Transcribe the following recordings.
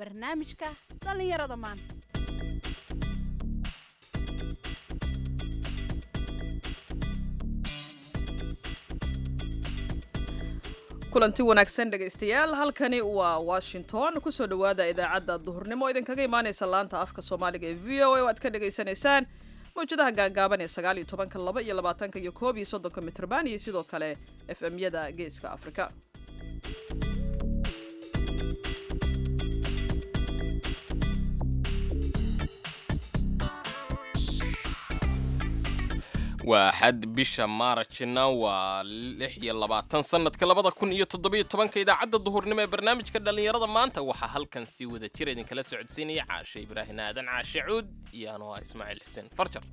barnaamijka dhallinyarada maanta kulanti wanaagsan dhegaystayaal halkani waa washington kusoo dhowaada idaacadda duhurnimo idinkaga imaanaysa laanta afka soomaaliga ee v o a oo aad ka dhagaysanaysaan mawjadaha gaagaaban ee sagaal iyo tobanka laba iyo labaatanka iyo koob iyo soddonka mitrban iyo sidoo kale f m-yada geeska afrika waa xad bisha maarajna waa lix iyo labaatan sanadka labada kun iyo toddobiyo tobanka idaacadda duhurnimo ee barnaamijka dhallinyarada maanta waxaa halkan si wada jir idinkala socodsiinaya caashe ibraahin aadan caashe cuud iyo anoo ah ismaaciil xuseen farjar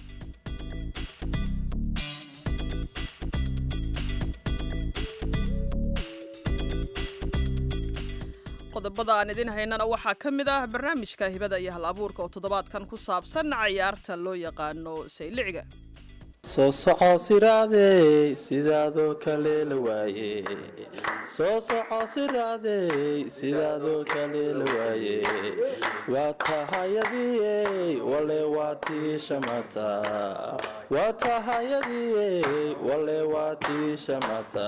qodobada aan idin haynana waxaa ka mid ah barnaamijka hibada iyo hal abuurka oo toddobaadkan ku saabsan cayaarta loo yaqaano sayliciga soo soco siraadey sidaadoo kale la waaye soo soco siraadey sidaadoo kale la waaye waa tahayadiyey wale waa tii shamata waa tahayadiyey wale waa tii shamata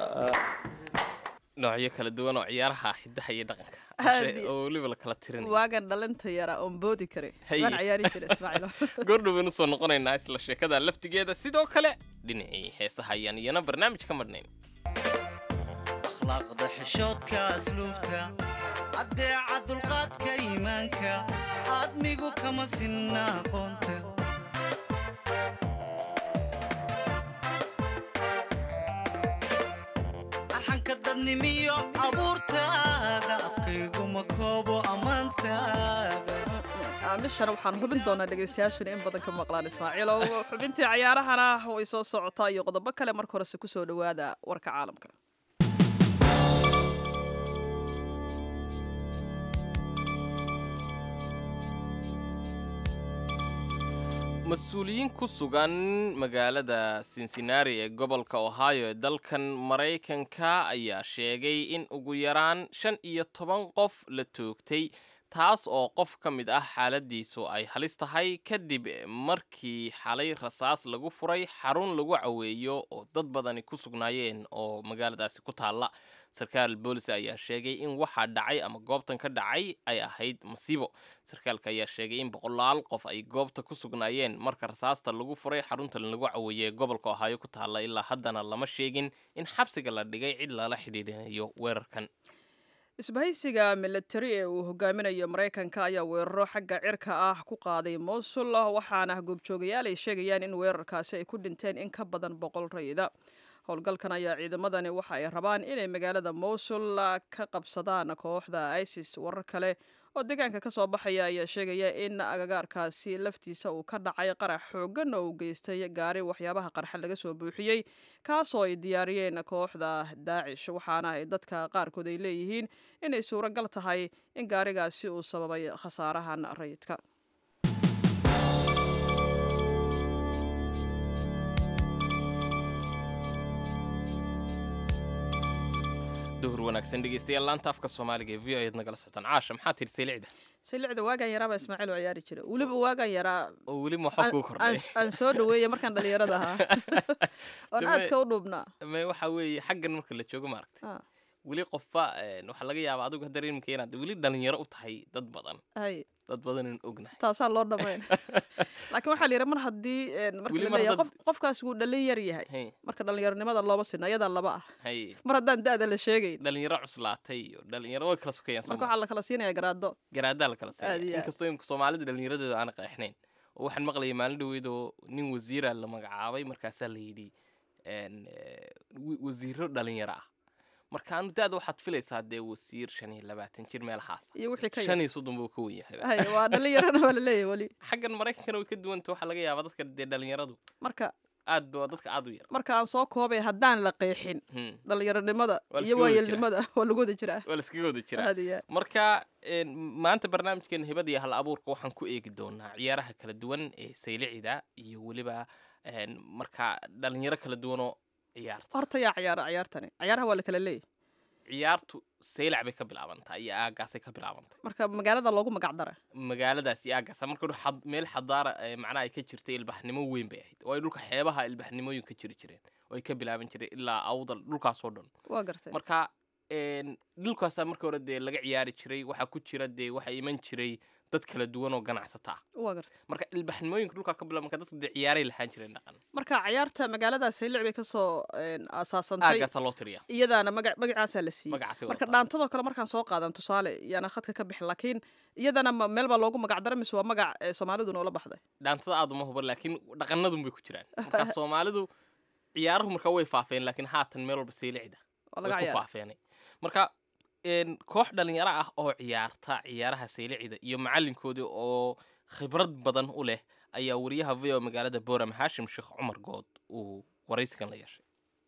noocyo kala duwan oo ciyaaraha xidaha iyo dhaqanka Aad oo weliba la kala tirinaya waagan dhalinta yara oon boodi kare Haye. waan ciyaari jira ismaaciil goordhow baynu soo noqonaynaa isla sheekada laftigeeda sidoo kale dhinacii heesaha ayaan iyana barnaamij ka madhnayn akhlaaqda xishoodka asluubta caddeeca dulqaadka iimaanka aadmigu kama sinna aqoonta arxanka dadnimiyo abuurtaada afkayguma koobo ammaantaada aamishana waxaan hubin doonaa dhegaystayaashuna in badan ka maqlaan ismaaciilow xubintii cayaarahana way soo socotaa iyo qodobo kale marka horese kusoo dhowaada warka caalamka mas-uuliyiin ku sugan magaalada cincinnati ee gobolka ohio ee dalkan maraykanka ayaa sheegay in ugu yaraan shan iyo toban qof la toogtay taas oo qof ka mid ah xaaladiisu ay halis tahay kadib markii xalay rasaas lagu furay xarun lagu caweeyo oo dad badani ku sugnaayeen oo magaaladaasi ku taalla sarkaal boolis ayaa sheegay in waxaa dhacay ama goobtan ka dhacay ay ahayd masiibo sarkaalka ayaa sheegay in boqolaal qof ay goobta ku sugnaayeen marka rasaasta lagu furay xaruntan lagu caweeyey ee gobolka ohaayo ku taalla ilaa haddana lama sheegin in xabsiga la dhigay cid lala xidhiidhinayo weerarkan isbahaysiga militari ee uu hogaaminayo maraykanka ayaa weeraro xagga cirka ah ku qaaday mosul waxaana goobjoogayaal ay sheegayaan in weerarkaasi ay ku dhinteen in ka badan boqol rayida howlgalkan ayaa ciidamadani waxa ay rabaan inay magaalada mosul ka qabsadaan kooxda isis warar kale oo deegaanka ka soo baxaya ayaa sheegaya in agagaarkaasi laftiisa uu ka dhacay qarax xooggan oo uu geystay gaari waxyaabaha qarxa laga soo buuxiyey kaasoo ay diyaariyeen kooxda daacish waxaana ay dadka qaarkood ay leeyihiin inay suuragal tahay in gaarigaasi uu sababay khasaarahan rayidka duhur wanaagsan dhegeystayaal laanta afka soomaaliga ee v o eed nagala socotaan caasha maxaa tihi saylicda saylicda waagaan yaraa baa ismaaciil oo ciyaari jira weliba waagaan yaraa oo weli maxaa kuu kordhay aan- aan soo dhaweeya markaan dhalinyarada ahaa oon Deme- aadka u dhuubnaa me waxa weeye xaggan marka la joogo maaragtay Ah, weli qofba een, waxaa laga yaabaa adigu haddana iminka inaad weli dhalinyaro u tahay dad badan hay dad badan in ognahay taasaa loo dhamayn laakiin waxaa la yidhi mar haddii een, marka Weli la mar leeyahay haddaad- qof qofkaas wuu dhalin yar yahay Hey, marka dhalinyaronimada looma sinna iyadaa laba ah hay mar haddaan da-da la sheegayn dhalinyaro cuslaatay iyo dhalinyaro way kala sokayaan marka sooma waxaa la kala siinaya garaado garaadaa la kala Aad iyo siiya aad. inkastoo imika soomaalida dhalinyaradooda aan qeexnayn oo waxaan maqlayay maalin dhaweydoo nin wasiira la magacaabay markaasaa la yidhi een, eh, wi- wasiiro dhalinyaro ah marka anu daada waxaad filaysaa dee wasiir shan iyo labaatan jir meelahaas iyo wixii ka shan yar iyo soddon buu ka wen yahay hay waa dhalinyarana waa la leeyahay weli xaggan maraykankana way ka duwanta waxaa laga yaabaa dadka dee dhalinyaradu marka aad ba dadka aad u yar marka aan soo koobay haddaan la qeexin Hmm, dhalinyaronimada Waa la iyo iskaga wada waayeelnimada waa lagu wada jiraa waa laskaga wada jiraa aad iyo aad marka een, maanta barnaamijkeena hibada iyo hal abuurka waxaan ku eegi doonaa ciyaaraha kala duwan ee saylicida iyo weliba een, marka dhalinyaro kala duwanoo ciyaarta horta yaa ciyaara ciyaartani ciyaaraha waa la kala leeyahy ciyaartu saylac bay ka bilaabantaa iyo aagaasay ka bilaabantay marka magaalada loogu magac dara magaaladaas iyo aagaasa marka hore xad- meel xadaara ee macnaha ay ka jirtay ilbaxnimo weyn bay ahayd oo ay dhulka xeebaha ilbaxnimooyin ka jiri jireen oo ay ka bilaaban jireen ilaa awdal dhulkaasoo dhan waa gartay marka een, dhulkaasaa marka hore dee laga ciyaari jiray waxaa ku jira dee waxaa iman jiray dad kala duwan oo ganacsata ah waa gartay marka ilbaxnimooyinka dhulkaa ka bilaaban marka dadku dee ciyaaray lahaan jireen dhaqan marka ciyaarta magaalada saylic bay kasoo een, aasaasantay aagaasaa loo tiriya iyadaana maga magacaasaa la siiyey magacaasi marka wadataa dhaantadoo kale markaan soo qaadan tusaale yaana khadka ka bixin laakiin iyadana ma- meel baa loogu magac dara mise waa magac ee soomaalidu noola baxday dhaantada aad uma huban laakiin dhaqanadun bay ku jiraan marka soomaalidu ciyaaruhu marka way faafeen laakiin haatan meel walba saylicda waa way laga ku ciyaara faafeenay marka een, koox dhalinyaro ah oo ciyaarta ciyaaraha saylicida iyo macalinkoodii oo khibrad badan u leh ayaa wariyaha v o magaalada boram haashim sheekh cumar good uu waraysigan la yeeshay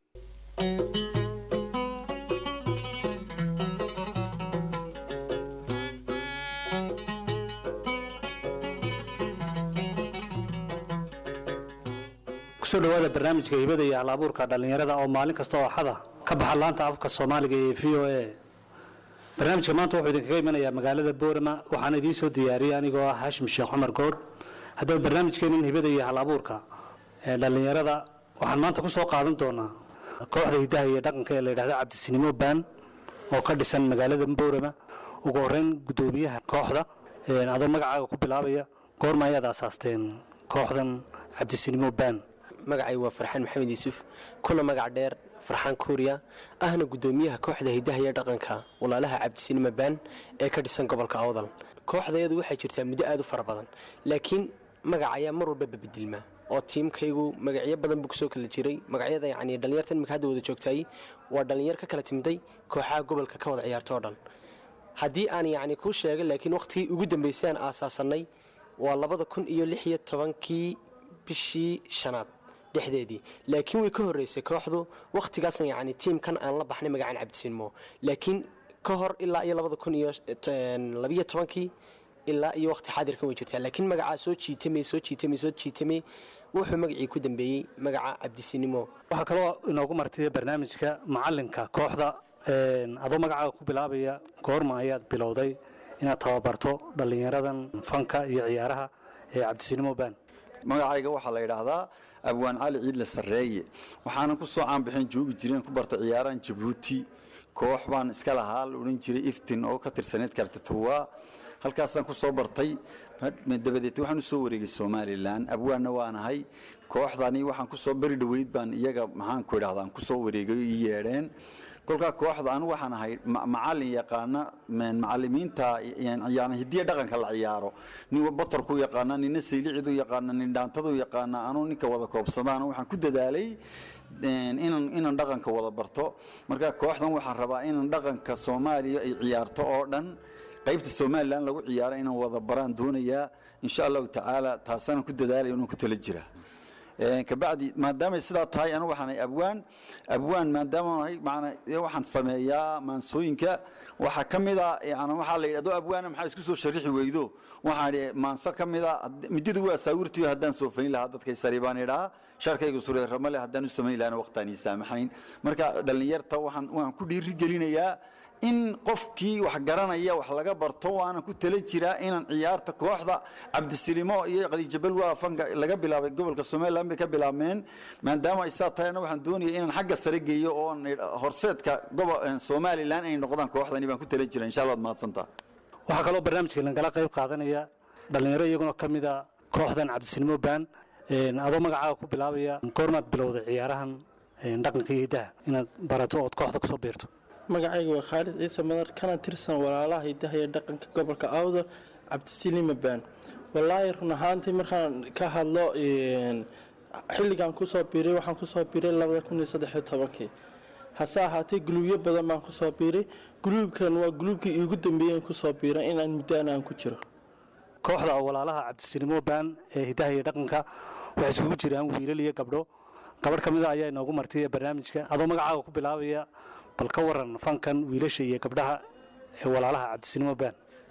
kusoo dhawaada barnaamijka hibada iyo hal-abuurka dhallinyarada oo maalin kasta oo axada ka baxa laanta afka soomaaliga ee v o a barnaamijka maanta wuxuu idinkaga imanayaa magaalada boorama waxaana idiin soo diyaariyey anigoo ah haashim sheekh cumar good haddaba barnaamijkeenin hibada iyo hal-abuurka ee dhallinyarada waxaan maanta ku soo qaadan doonaa kooxda hidaha iyo dhaqanka ee la yidhahdo cabdisinimo baan oo ka dhisan magaalada boorama ugu horeyn guddoomiyaha kooxda een, adoo magacaaga ku bilaabaya goorma ayaad aasaasteen kooxdan cabdisinimo baan magacay waa farxaan maxamed yuusuf kuna magac dheer farxaan kuuriya ahna guddoomiyaha kooxda hidaha iyo dhaqanka walaalaha cabdisinima baan ee ka dhisan gobolka awdal kooxdayadu waxay jirtaa muddo aad u fara badan laakiin magac ayaa mar walba babedilma oo tiimkaygu magacyo badan buu kusoo kala jiray magacyada yacni dhallinyartan imika hadda wada joogtaay waa dhallinyar ka kala timiday kooxaha gobolka ka wada ciyaarta oo dhan haddii aan yacni kuu sheegay laakiin wakhtigii ugu dambeysay aan aasaasanay waa labada kun iyo lix iyo tobankii bishii shanaad dhexdeedii laakiin way ka horreysay kooxdu wakhtigaasna yacni tiimkan aan la baxnay magacaan cabdisinmo laakiin ka hor ilaa iyo labada kun iyo labiyo tobankii ilaa iyo wakhti xaadirkan way jirtaa laakiin magacaa soo jiitamay soo jiitamay soo jiitamay wuxuu magacii ku dambeeyey magaca cabdisinimo waxaa kaloo inoogu martay barnaamijka macalinka kooxda een, adoo magacaaga ku bilaabaya goorma ayaad bilowday inaad tababarto dhallinyaradan fanka iyo ciyaaraha ee cabdisinimo baan magacayga waxaa la yidhaahdaa abwaan cali ciidle sarreeye waxaanan ku soo caanbixin joogi jireen ku barta ciyaarahan jabuuti koox baan iska lahaa la odhan jiray iftin oo ka tirsaneyd kartatuwa halkaasaan ku soo bartay dabadeed waxaan u soo wareegay somalilan abwaanna waanahay kooxdani waxaan ku soo beri dhoweyd baan iyaga maxaanku idhahdaa aan ku soo wareegay ii yeedheen kolkaa kooxda anu waxaan ahay ma- macalin yaqaana men- macalimiinta yani hidiya dhaqanka la ciyaaro nin batarku yaqaana nina saylicidu yaqaana nin dhaantadu yaqaana anu ninka wada koobsadaan waxaan ku dadaalay een, inaan inaan dhaqanka wada barto marka kooxdan waxaan rabaa inaan dhaqanka soomaaliya ay ciyaarto oo dhan qaybta somalilan lagu ciyaaro inaan wada baraan doonayaa insha allahu tacaala taasana ku dadaalaya inaan ku tala jira Een, kabacdi maadaamay sidaa tahay anu waxaan ahay abwaan abwaan maadaama ahay macnaa ee waxaan sameeyaa maansooyinka waxaa ka mid a yani waxaa la yidhi adoo abwaana maxaa isku soo sharixi weydo waxaan idhi maanso ka mid a hadd- midadu waa saawirtiyo haddaan soo fayn lahaa dadkay sari baan idhaa sharkaygu sureerama leh haddaan u samayn lahana waqtaan ii saamaxayn marka dhallinyarta waxaan waxaan ku dhiiri gelinayaa in qofkii wax garanaya wax laga barto waana ku tala jiraa inaan ciyaarta kooxda cabdisilimo iyo qadiijabal waa fanka laga bilaabay gobolka somaliland bay ka bilaabmeen maadaama ay saa tahayna waxaan doonaya inaan xagga sare geeyo oo aan idha- horseedka gobo somalilan ay noqdaan kooxdani baan ku tala jira insha allah ad mahadsantaa waxaa kaloo barnaamijka lagala qayb qaadanaya dhallinyaro iyaguna ka mid a kooxdan cabdisinimo baan een, adoo magacaaga ku bilaabaya goormaad bilowday ciyaarahan een, dhaqanka iyo hiddaha inaad barato ood kooxda kusoo biirto magacayga waa khaalid ciise madar kana tirsan walaalaha hidaha iyo dhaqanka gobolka awda cabdisilima baan wallaahi run ahaantii markaan ka hadlo een, xilligan kusoo biiray waxaan kusoo biiray labada kun iyo saddex iyo tobankii hase ahaatee guluubyo badan baan kusoo biiray guluubkan waa guluubkii iigu dambeeyey kusoo biiray inaan muddaan aan ku jiro kooxda walaalaha cabdisinimo baan ee hiddaha iyo dhaqanka waxay isugu jiraan wiilal iyo gabdho gabadh ka mida ayaa inoogu martay barnaamijka adoo magacaaga ku bilaabaya bal ka waran fankan wiilasha iyo gabdhaha ee walaalaha cabdisinimo baan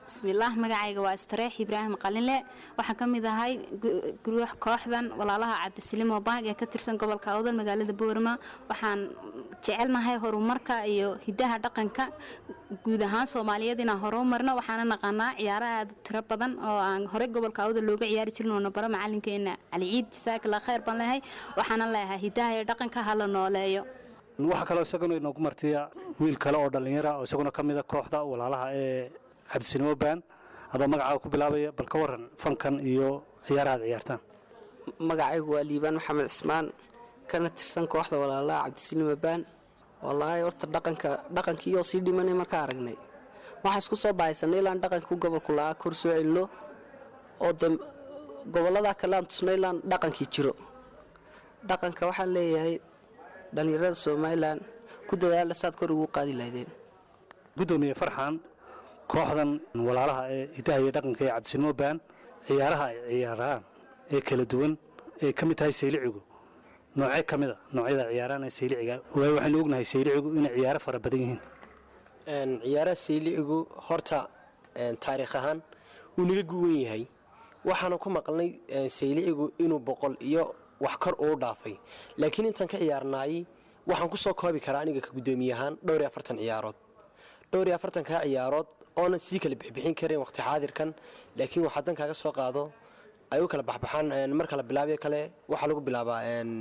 bismillaah magacayga waa istareex ibraahim qalinle waxaan ka mid ahay guruux kooxdan walaalaha cabdisilimo bank ee ka tirsan gobolka awdal magaalada boorama waxaan jecelnahay horumarka iyo hidaha dhaqanka guud ahaan soomaaliyeed inaan horumarno waxaana naqaanaa ciyaaro aad u tiro badan oo aan horey gobolka awdal looga ciyaari jirin oo nabaro macalinkeena cali ciid jasaakala khayr baan leehay waxaana leeyahay hidaha iyo dhaqanka hala nooleeyo waxaa kaloo isaguna inoogu martiya wiil kale oo dhallinyara oo isaguna ka mida kooxda walaalaha ee cabdisinimo baan adoo magacaaga ku bilaabaya bal ka waran fankan iyo ciyaaraha ad ciyaartaan magacaygu waa liibaan maxamed cismaan kana tirsan kooxda walaalaha cabdisilima baan wallaahi horta dhaqanka dhaqankii oo sii dhimanay markaa aragnay waxaa isku soo bahaysanay ilaan dhaqankii gobolku lahaa kor soo celino oo de gobolladaa kale aan tusnay ilaan dhaqankii jiro dhaqanka waxaan leeyahay dhallinyarada somalilan ku dadaala saad kor ugu qaadi lahaydeen gudoomiye farxan kooxdan walaalaha ee hidaha iyo dhaqanka ee cabdisinimo baan ciyaaraha ay ciyaaraan ee kala duwan ee ka mid tahay saylicigu noocee ka mida noocyada ciyaaraan ee sayliciga waayo waxaynu ognahay saylicigu inay ciyaaro fara badan yihiin ciyaaraha saylicigu horta taariikh ahaan wuu naga guwan yahay waxaanu ku maqalnay saylicigu inuu boqol iyo wax kor uu dhaafay laakiin intaan ka ciyaarnaayey waxaan ku soo koobi karaa aniga ka guddoomiye ahaan dhowr iyo afartan ciyaarood dhowr iyo afartankaa ciyaarood oonan sii kala bixbixin karin waqti xaadirkan laakiin wax haddan kaaga soo qaado ay u kala baxbaxaan marka la bilaabayo kale waxaa lagu bilaabaa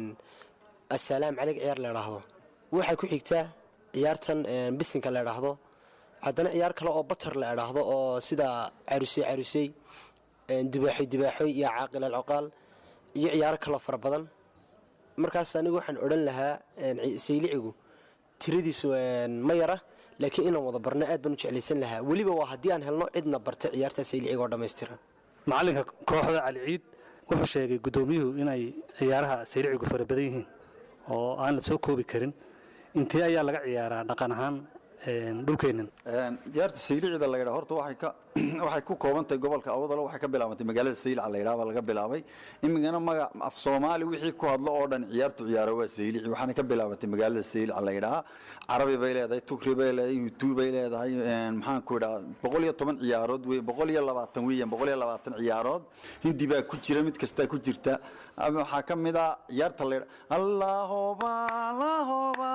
asalaam calig ciyaar la idhaahdo waxay ku xigtaa ciyaartan bisinka la idhaahdo haddana ciyaar kale oo batar la idhaahdo oo sida carusey carusey dibaaxoy dibaaxoy iyo caaqil alcoqaal iyo ciyaaro kaloo fara badan markaas anigu waxaan odhan lahaa saylicigu tiradiisu ma yara laakiin inaan wada barno aad baan u jeclaysan lahaa weliba waa haddii aan helno cidna barta ciyaarta sayliciga oo dhammaystiran macalinka kooxda cali ciid wuxuu sheegay guddoomiyuhu inay ciyaaraha saylicigu fara badan yihiin oo aan la soo koobi karin intee ayaa laga ciyaaraa dhaqan ahaan dhulkeennan ciyaarta saylicida la yidhaa horta waxay ka waxay ku kooban tahay gobolka awdalo waxay ka bilaabantay magaalada saylica la yidhaha baa laga bilaabay imigana maga af soomaali wixii ku hadlo oo dhan ciyaartu ciyaaro waa saylici waxaana ka bilaabantay magaalada saylica la yidhaha carabi bay leedahay tukri bay leedahay yutuub bay leedahay maxaan ku idhaha boqol iyo toban ciyaarood wey boqol iyo labaatan weeyaan boqol iyo labaatan ciyaarood hindi baa ku jira mid kastaa ku jirta waxaa ka mid ah ciyaarta la yidhaha allahoba allahoba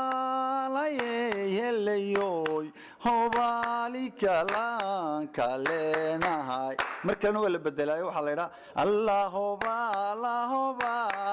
layehelayoy hobalikalaan kaleenahay mar kalena waa la bedelaayo waxaa la yidhaha allahoba allahoba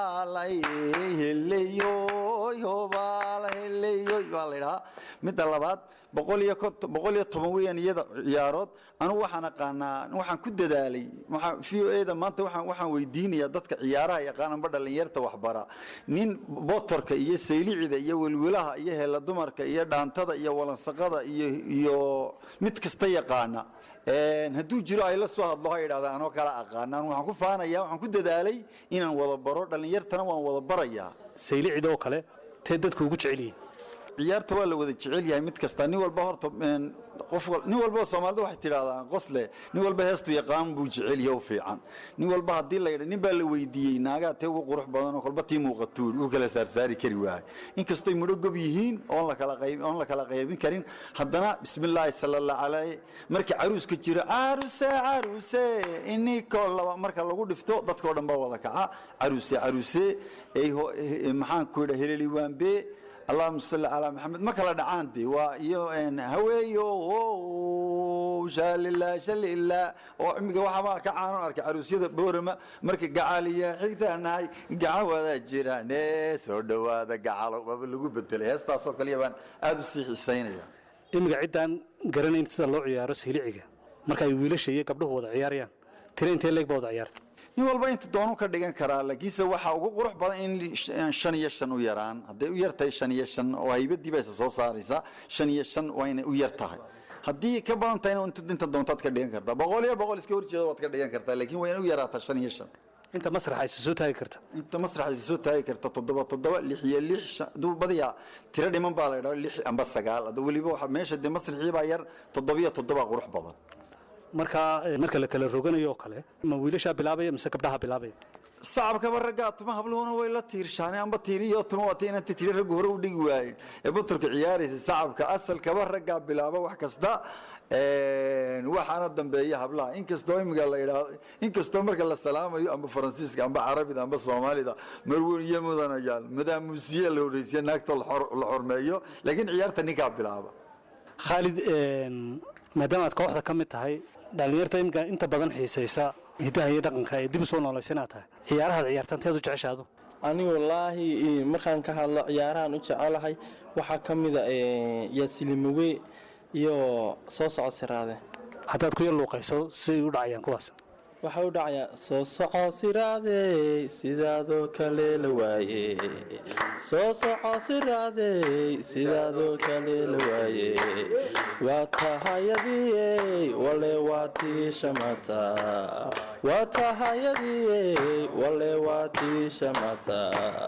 layehelayoy hobalahelayoy baa la yidhahaa midda labaad boqol iyo boqol iyo toban weeyaan iyada ciyaarood anugu waxaan aqaanaa waxaan ku dadaalay v o eda maanta waxaan waxaan weydiinayaa dadka ciyaaraha yaqaananba dhallinyarta waxbara nin botorka iyo saylicida iyo welwelaha iyo heela dumarka iyo dhaantada iyo walansaqada iyo iyo mid kasta yaqaana hadduu jiro ay la soo hadlo ha idhahda anoo kala aqaanaan waxaan ku faanaya waxaan ku dadaalay inaan wada baro dhallinyartana waan wada barayaa saylicida oo kale tee dadku ugu jecel yihiin ciyaarta waa la wada jecel yahay mid kasta nin walba horta qof nin walba soomaalida waxay tidhahdaa qosle nin walba heestu yaqaan buu jecel yahay u fiican nin walba haddii la yidha nin baa la weydiiyey naagaa tee ugu qurux badan oo kolba tii muuqatuur uu kala saarsaari kari waahay inkastoy mudho gob yihiin oon la kala qayb oon la kala qaybin karin haddana bismillaahi sala allah calayh marka caruuska jiro caruse caruse inikoo laba marka lagu dhifto dadkoo dhan baa wada kaca caruse caruse maxaan ku yidha heleli waambe allahuma salli calaa maxamed ma kala dhacaan de waa iyo haweeyo shaalila shalila oo imiga waxaabaa ka caanon arkay caruusyada boorama marka gacaliya xigtaanahay gacan wada jiraan soo dhowaada gacalo waaba lagu bedelay heestaasoo kaliya baan aada u sii xiisaynaya imiga ciddaan garanayn sida loo ciyaaro sayliciga marka ay wiilasha iyo gabdhuhu wada ciyaarayaan tira intee leeg baa wada ciyaarta nin walba intu doonu ka dhigan karaa laakiinse waxaa ugu qurux badan in shan iyo shan u yaraan hadday u yartahay shan iyo shan oo haybadii baa isa soo saaraysa shan iyo shan waa inay u yar tahay haddii ka badan tahayna inta doontaad ka dhigan kartaa boqol iyo boqol iska horjeeda waad ka dhigan kartaa laakiin waa inay u yaraataa shan iyo shan inta masraxa isa soo taagi karta inta masraxa isa soo taagi karta toddoba toddoba lix iyo lix aduu badiyaa tiro dhiman baa la idhaha lix amba sagaal hadda weliba waxa meesha dee masraxii baa yar toddobiyo toddoba qurux badan marka marka la kala roganayo oo kale ma wiilashaa bilaabaya mise gabdhaha bilaabaya sacabkaba raggaa tuma habluhuna way la tiirshaaneen amba tiiriyo tuma waata inanta tiri raggu hore u dhigi waayeen ee baturka ciyaaraysa sacabka asalkaba raggaa bilaaba wax kasta waxaana dambeeya hablaha inkastoo imiga la idhaahdo inkastoo marka la salaamayo amba faransiiska amba carabida amba soomaalida marweyn iyo mudanayaal madaamuusiye la horreysiya naagta la xormeeyo laakiin ciyaarta ninkaa bilaaba khaalid maadaama aad kooxda ka mid tahay dhallinyarta imika inta badan xiisaysa hidaha iyo dhaqanka ee dib u soo noolaysa inaad tahay ciyaarahaad ciyaartaan teed u jeceshaadu anigu wallaahi markaan ka hadlo ciyaarahan u jecelahay waxaa ka mida yaasilimawe iyo soo socod siraade haddaad ku yar luuqayso siay u dhacayaan kuwaas waxaa u dhacayaa soo soco siraadey sidaadoo kale la waaye soo soco siraadey sidaadoo kale la waaye waa tahayadii wale waa tii shamata waa tahayadii wale waa tii shamata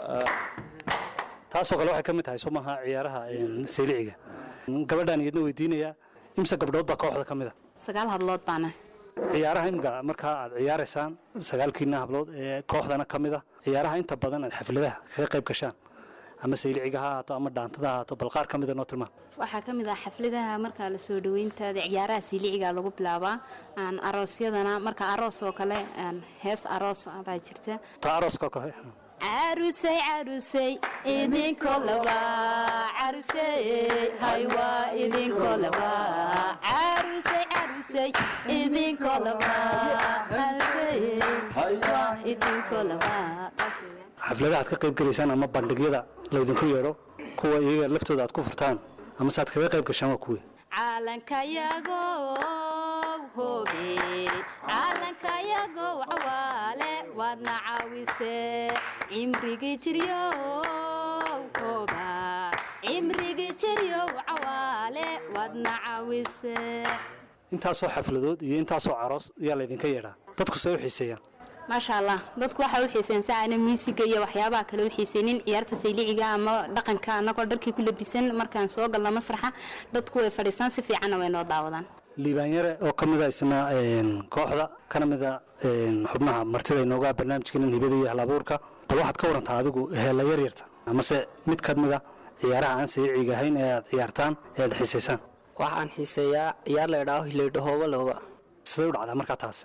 taasoo kale waxay ka mid tahay soo maaha ciyaaraha seeliciga gabadhaan iyadna weydiinayaa imse gabdhood baa kooxda ka mid a sagaal hablood baana ciyaaraha imika markaa aad ciyaaraysaan sagaalkiina hablood ee kooxdana ka mid a ciyaaraha inta badan aad xafladaha kaga qayb gashaan ama sayliciga ha ahaato ama dhaantada ha ahaato bal qaar ka mida noo tilmaam waxaa ka mid ah xafladaha markaa la soo dhaweyntaada ciyaaraha siiliciga lagu bilaabaa aan aroosyadana marka aroos oo kale aan hees aroos baa jirta ta arooska kale carusey carusey idinko laba carusey haywa idinko laba carusey carusey idinko laba carusey haywa idinko laba taas weeyaan xafladaha aad ka qayb gelaysaan ama bandhigyada laydinku yeedho kuwa iyaga laftooda aad ku furtaan ama se aad kaga qayb gashaan waa kuwii calankayagow hobe calankayagow cawaale waadna caawise cimrigi jiryow hoba cimrigi jiryow cawaale waadna caawise intaasoo xafladood iyo intaasoo caroos ayaa laydinka yeedhaa dadku see u xiiseeyaan maasha allah dadku waxay u xiiseen si aana miisiga iyo waxyaabaha kale u xiiseynin ciyaarta sayliciga ama dhaqanka annagoo dharkii ku labisan markaan soo galno masraxa dadku way fadhiistaan si fiicanna way noo daawadaan liibaanyare oo ka mida isna kooxda kana mida xubnaha martida inoogaa barnaamijkeenan hibada iyo halabuurka bal waxaad ka warantaa adigu heella yaryarta amase mid ka mida ciyaaraha aan sayiciga ahayn ee aad ciyaartaan ee aad xiisaysaan waxaan xiiseeyaa ciyaar la idhaaho hilaydhahooba looba siday u dhacdaa markaa taas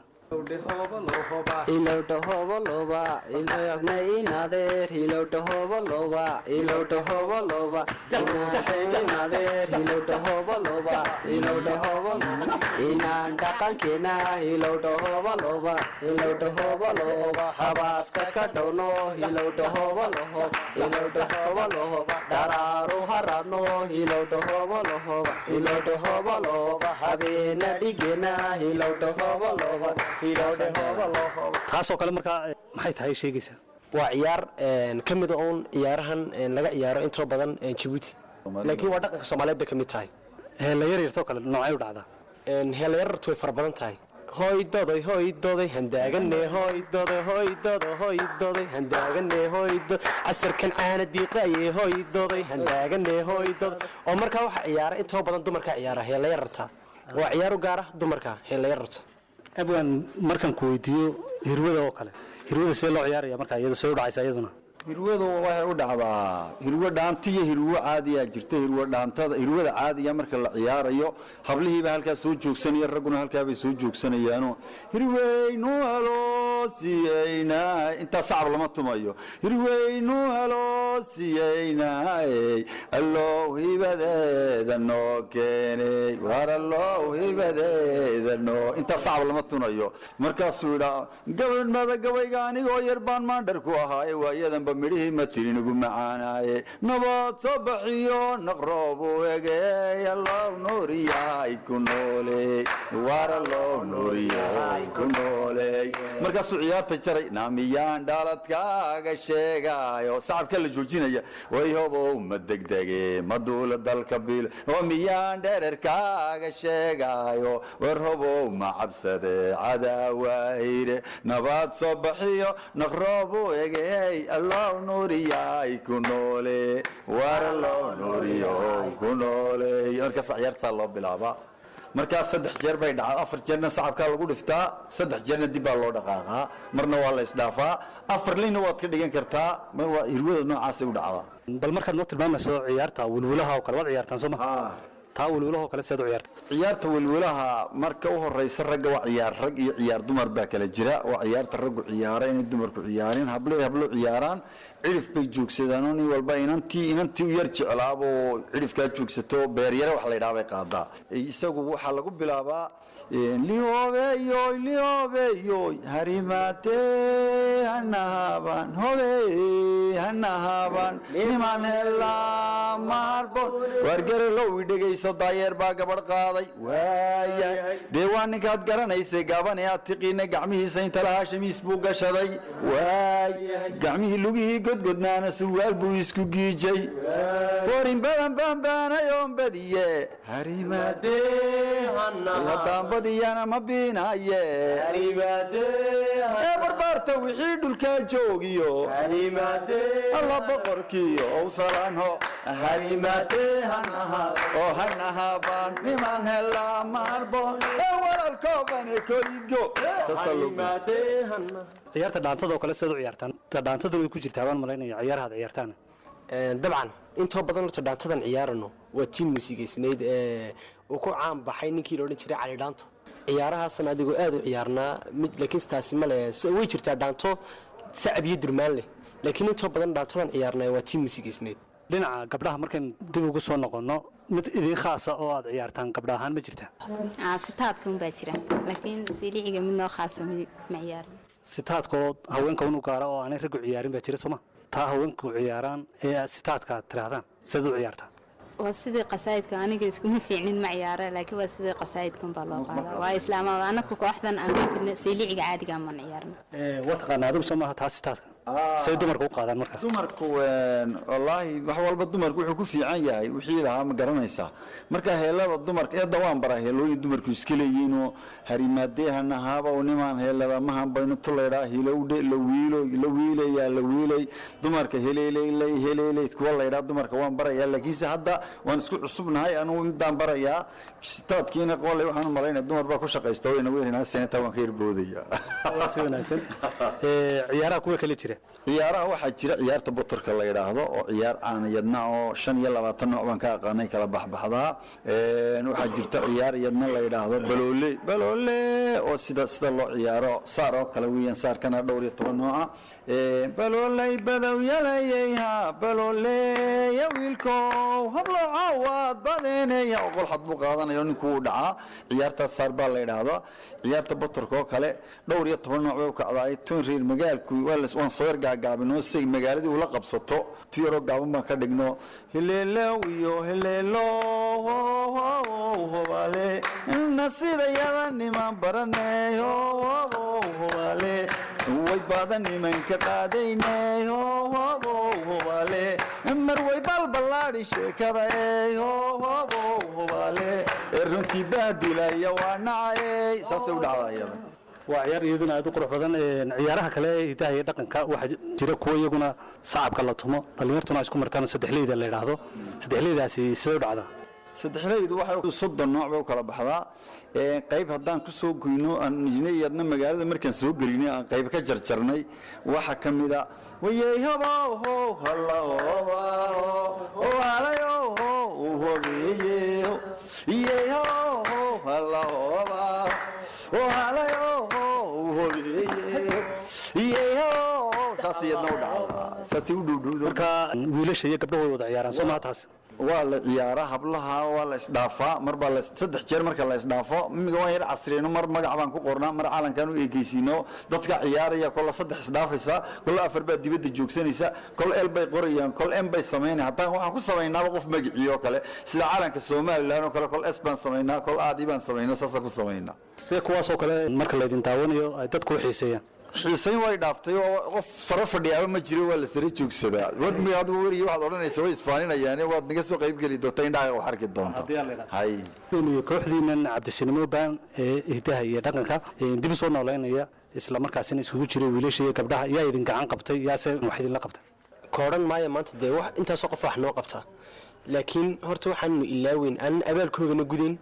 ilowdhahoobalooba ilna inadeer ilowdhahoobalooba ilowdhahoobalooba inadeer ilowdhahoobalooba ilowdhahoobalooba inaan dhaqankeena ilowdhahoobalooba ilowdhahoobalooba habaaska ka dhowno ilowdhahoobalooba ilowdhahoobalooba dharaaru haradno ilowdhahoobalooba ilowdhahoobalooba habeena dhigeena ilowdhahoobalooba taasoo kale markaa maxay tahay sheegaysaa waa ciyaar ka mida uun ciyaarahan laga ciyaaro intoo badan jabuuti laakiin waa dhaqanka soomaaliyeed bay ka mid tahay heella yaryartoo kale noocay u dhacdaa heella yarartu way fara badan tahay hoydoday hoydoday handaagane hoydoday hoydoda hoydoday handaagane hoydo casarkan caana diiqaye hoydoday handaagane hoydoda oo markaa waxa ciyaara intoo badan dumarkaa ciyaara heella yararta waa ciyaar u gaara dumarka heella yararta abwan markaan ku weydiiyo hirwada oo kale hirwada see loo ciyaaraya markaa iyadu see u dhacaysa iyaduna hirwadu waxay u dhacdaa hirwo dhaanta iyo hirwo caadiyaa jirta hirwo dhaantada hirwada caadiga marka la ciyaarayo hablihiiba halkaa soo joogsanaya ragguna halkaabay soo joogsanayaano hirweynu helo siyeyna intaa sacab lama tumayo hirweynu helo siyeynay allow hibadeeda noo keenay war allow hibadeeda noo intaa sacab lama tunayo markaasuu idhaa gabadhmada gabayga anigoo yar baan maandhar ku ahaaye waayadanba midhihii ma tirin ugu macaanaaye nabad soo baxiyo naqroobu egeey allow nuuriyahay ku nooley war allow nuuriyahay ku nooley markaasuu ciyaarta jaray naamiyaan dhaaladkaaga sheegaayo sacabka la joojinaya way hobow ma degdege ma duula dalka bil oo miyaan dhererkaaga sheegaayo war hobow ma cabsade cadaawahire nabad soo baxiyo naqroobu egeey allow nuuriyahay ku noole war allow nuuriyo ku nooley markaas ciyaartaa loo bilaabaa markaa saddex jeer bay dhacdaa afar jeerna sacabkaa lagu dhiftaa saddex jeerna dib baa loo dhaqaaqaa marna waa la isdhaafaa afar lina waad ka dhigan kartaa mar waa hirwada noocaasay u dhacdaa bal markaad noo tilmaamayso ciyaarta wilwilaha oo kale waad ciyaartaan soo ma taa wilwilaha oo kale seed u ciyaarta ciyaarta welwelaha marka u horeysa ragga waa ciyaar rag iyo ciyaar dumar baa kala jira waa ciyaarta raggu ciyaara inay dumarku ciyaareen hablo hablo ciyaaraan cidhif bay joogsadaan oo nin walba inantii inantii u yar jeclaaba oo cidhifkaa joogsato beeryare wax la yidhaha bay qaadaa isagu waxaa lagu bilaabaa lihoobeyoy lihoobeyoy harimaatee hanahaban hobe hanahaban niman helaa maharbon wargarelow idhegayso daayeer baa gabadh qaaday waaya dee waa ninkaad garanaysay gaban ee aad tiqiina gacmihiisa inta lahaa shamiis buu gashaday waay gacmihii lugihii godgodnaana surwaal buu isku giijay warin badan baanbaanayoon badiye harimaadee haddaan badiyana ma biinaye ee barbaarta wixii dhulkaa joogiyo alla boqorkiyo owsalanho harimaadee hanaha oo hanahabaan niman helaa maharboon ee walaalkoobane korigo ciyaarta dhaantada oo kale seed u ciyaartaan dhaantada way ku jirtaa baan malaynaya ciyaaraha ad ciyaartaan dabcan intoo badan horta dhaantadan ciyaarano waa tii muusigaysnayd ee uu ku caan baxay ninkii la odhan jiray cali dhaanto ciyaarahaasan adigoo aad u ciyaarnaa mid laakiin taasi male way jirtaa dhaanto sacab iyo durmaan leh laakiin intoo badan dhaantadan ciyaarnaa waa tii muusigaysnayd dhinaca gabdhaha markayn dib ugu soo noqonno mid idin khaasa oo aad ciyaartaan gabdha ahaan ma jirtaa sitaadka unbaa jira laakiin siiliciga mid noo khaasa ma ciyaarin sitaadkoo haweenka unu gaara oo aanay raggu ciyaarin baa jira sooma taa haweenku ciyaaraan ee sitaadka aad tidhaahdaan seed u ciyaartaa waa sidii qasaayidka aniga iskuma fiicnin ma ciyaara laakiin waa sidii qasaayidka unbaa loo qaadaa waa islaamada anaku kooxdan aan ku jirna siiliciga caadiga man ciyaarna waa taqaanaa adigu soo maaha taa sitaadka say dumarka u qaadaan marka dumarku wallaahi wax walba dumarku wuxuu ku fiican yahay wixii lahaa ma garanaysaa marka heelada dumarka eedda waan baraa heelooyin dumarku iska leeyihiinoo harimaadee hanahaaba oo nimaan heelada mahan baynu tulaydhaa hilowdhe la wiilo la wiilayaa la wiilay dumarka heleeleyley heleeley kuwa laydhaa dumarka waan barayaa laakiinse hadda waan isku cusubnahay anugu midaan barayaa sitaadkiina qooley waxaan u malaynaya dumar baa ku shaqaysta wayna weynaa senata waan ka yarboodaya si wanaagsan ciyaaraha kuwa kale jira ciyaaraha waxaa jira ciyaarta botorka la yidhaahdo oo ciyaar caaniyadna oo shan iyo labaatan nooc baan ka aqaanay kala baxbaxdaa waxaa jirta ciyaar iyadna la yidhaahdo baloole baloole oo sida sida loo ciyaaro saar oo kale weeyaan saarkana dhowr iyo toban nooca balooley badowyalayeyha balooleya wiilkow hablow caawaad badeeneya oo qolxad buu qaadanaya oo ninkuu u dhacaa ciyaartaas saar baa la yidhaahdaa ciyaarta botorka oo kale dhowr iyo toban nooc bay u kacdaay tun reer magaalku waan soo yar gaagaabinoo si magaaladii ula qabsato tu yaroo gaaban baan ka dhigno heleelow iyo heleelo hobaale na sidayada niman baranay hobaale way badan nimanka qaadaynay hobaale mar way balballaadhi sheekada hobaale ee runtii baadilaya waa nacay saasay u dhacdaa iyada waa ciyaar iyaduna aad u qurux badan ciyaaraha kale ee hidaha iyo dhaqanka waxaa jira kuwa iyaguna sacabka la tumo dhallinyartuna ay isku martaan saddexleyda la yidhaahdo saddexleydaasi sidee u dhacdaa saddexleydu waxay soddon nooc bay u kala baxdaa qayb haddaan ku soo goyno iyadna magaalada markaan soo gelinay aan qayb ka jarjarnay waxa ka mida wayey hoboho halahobaho halayoho hobeeyeho iyey hoho halahobaho halayoho hobeeyeho iyey hoho saas iyadna u dhacdaa saasay u dhowdhowda marka wiilasha iyo gabdhahu way wada ciyaaraan soo maha taas waa la ciyaaraa hablaha waa la isdhaafaa marbaa la saddex jeer marka la isdhaafo imiga waan yar casriyeyno mar magac baan ku qornaa mar calankaan u eekeysiino dadka ciyaaraya kolla saddex isdhaafaysa kolla afar baa dibadda joogsanaysa kol el bay qorayaan kol em bay samaynaya haddaan waxaan ku samaynaaba qof magicii oo kale sida calanka somalilan oo kale kol es baan samaynaa kol aadi baan samaynaa saasaan ku samaynaa see kuwaasoo kale marka laydin daawanayo ay dadku u xiiseeyaan xiisayn way dhaaftay oo qof saro fadhiyaaba ma jiro waa la sare joogsadaa wadmiga adigu weriga waxaad odhanaysa way isfaaninayaan waad naga soo qayb geli doonta indhaha wax arki doonta hay kooxdiinan cabdisinimo baan ee hidaha iyo dhaqanka dib u soo noolaynaya isla markaasina isugu jiray wiilasha iyo gabdhaha yaa idin gacan qabtay yaase wax idinla qabtay koodhan maayo maanta dee wax intaasoo qof wax noo qabta laakiin horta waxaanu ilaaweyn aanan abaalkoogana gudayn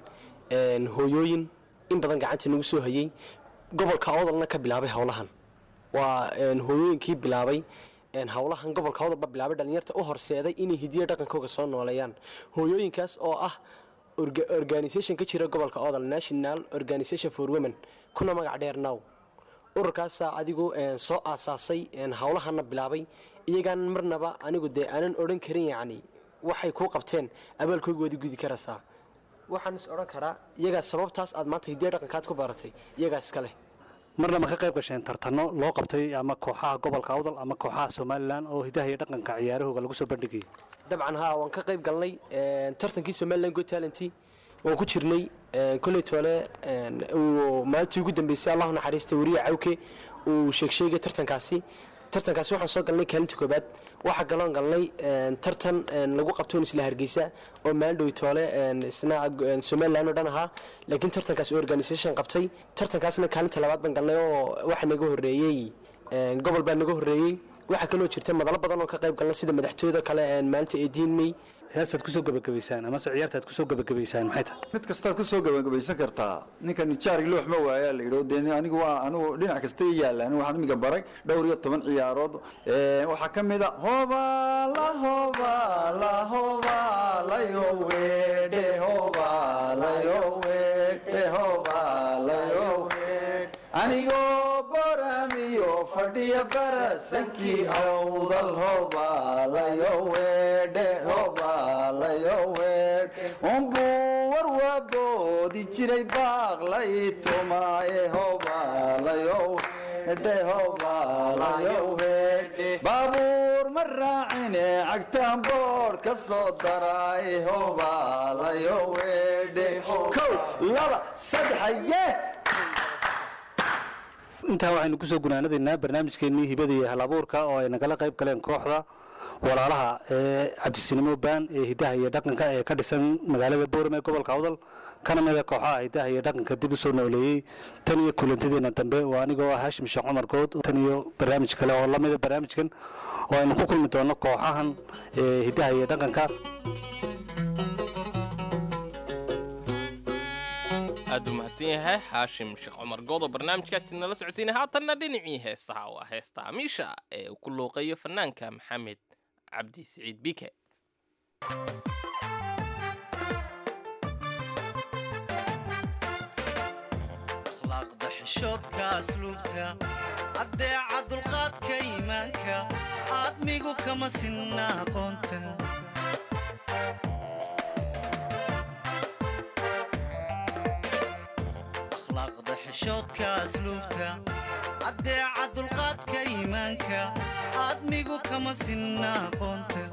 een, hooyooyin in badan gacanta nagu soo hayey gobolka awdalna ka bilaabay howlahan waa een, hooyooyinkii bilaabay een, howlahan gobolka awdalba bilaabay dhalinyarta u horseeday inay hidiyo dhaqankooga soo nooleeyaan hooyooyinkaas oo ah orga- organisation ka jira gobolka awdal national organisation for women kuna magac dheer now ururkaasaa adigu een, soo aasaasay een, howlahana bilaabay iyagaan marnaba anigu dee aanan odhan karin yacni waxay kuu qabteen abaalkooga waadi gudi karaysaa waxaan is odhan karaa iyagaa sababtaas aad maanta hidiya dhaqankaad ku baratay iyagaa iska leh marna ma ka qayb gasheen tartano loo qabtay ama kooxaha gobolka awdal ama kooxaha somalilan oo hidaha iyo dhaqanka ciyaarahooga lagu soo bandhigayay dabcan haa waan ka qayb galnay een, tartankii somaliland good talent waan ku jirnay een, kolley toole een, uu maalintii ugu dambeysay allahu naxariista weriye cawke uu sheegsheegay tartankaasi tartankaasi waxaan soo galnay kaalinta koobaad waxaa galoon galnay een, tartan een, lagu qabtoon isla hargeysa oo maalindhow toole een, isna een, somaliland oo dhan ahaa laakiin tartankaasi organisation qabtay tartankaasna kaalinta labaad baan galnay oo waxa naga horreeyey een, gobol baa naga horreeyey waxaa kaloo jirta madalo badan oo ka qayb galna sida madaxtooyada kale een, maalinta eediinmey heestaad kusoo gebagabaysaan amase ciyaartaad kusoo gebagabaysaan maxay tahay mid kastaad ku soo gabagabaysan kartaa ninka nijaari loox ma waayaa la yidhi dee anigu waa anigu dhinac kasta i yaalla anigu waxaan imiga baray dhowr iyo toban ciyaarood Ee, waxaa ka mid a hoba la hoba la hoba layo weedhe hoba layo weedhe hoba layo weedhe anigoo boramiyo fadhiya barasankii awdal hoba layo weedhe hoba layo weedhe unbuu warwaboodi jiray baaqlay tumaaye hoba layo weedhe hoba layo weedhe baabuur ma raacine cagtaan boor ka soo daraaye hoba layo weedhe kow laba saddex ye intaa waxaynu kusoo gunaanadaynaa barnaamijkeennii hibada iyo hal abuurka oo ay nagala qayb galeen kooxda walaalaha ee cabdisinimo baan ee hidaha iyo dhaqanka ee ka dhisan magaalada boorame ee gobolka awdal kana mida kooxaha hidaha iyo dhaqanka dib u soo nooleeyey tan iyo kulantadeena dambe waa anigoo ah hashim sheekh cumar good tan iyo barnaamij kale oo lamida barnaamijkan oo aynu ku kulmi doono kooxahan ee hidaha iyo dhaqanka aad u mahadsan yahay xaashim sheekh cumar goodo barnaamijkaasi nala socodsiinay haatanna dhinacii heestaha waa heesta amiisha ee uu ku luuqeeyo fanaanka maxamed cabdi siciid bike akhlaaqda xishoodka asluubta addeeca dulqaadka iimaanka aadmigu kama sinna aqoonta akhlaaqda xishoodka asluubta addeeca dulqaadka iimaanka aadmigu kama sinna aqoonta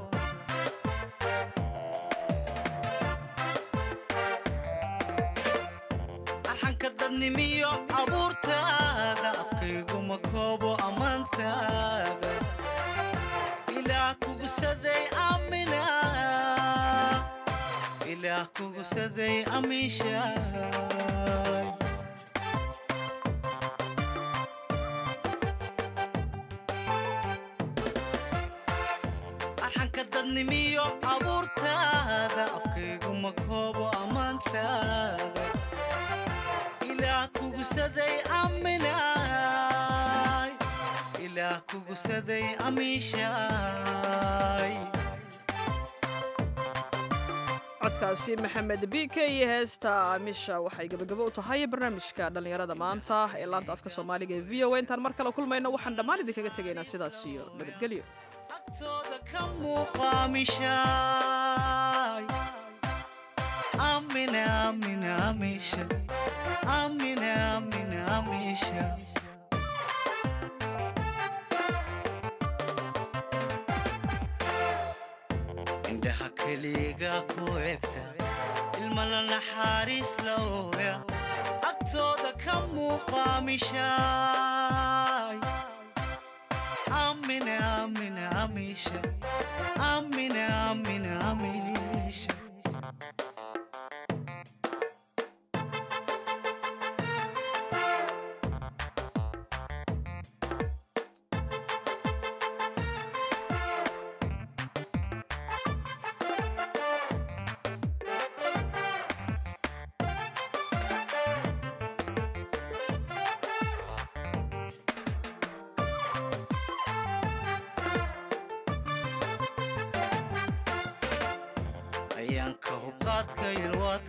arxanka dadnimiyo abuurtaada afkayguma koobo ammaantaada ilaah kugusaday amina ilaah kugusaday amiishaay arxanka dadnimiyo abuurtaada afkayguma koobo ammaantaada ilaah kugusaday aminaay ilaah kugusaday amiishaay codkaasi maxamed bike iyo heesta amisha waxay gebagabo u tahay barnaamijka dhallinyarada maanta ee laanta afka soomaaliga ee v o a intaan mar kale kulmayno waxaan dhammaan idinkaga tegaynaa sidaas iyo nabadgelyo agtooda ka muuqaamishaay amina amina amisha amina amina amisha indhaha keliga ku egta ilmala naxariis la ooya agtooda ka muuqaamishaay amina amina amisha amina amina amisha yalwaadka yalwaadka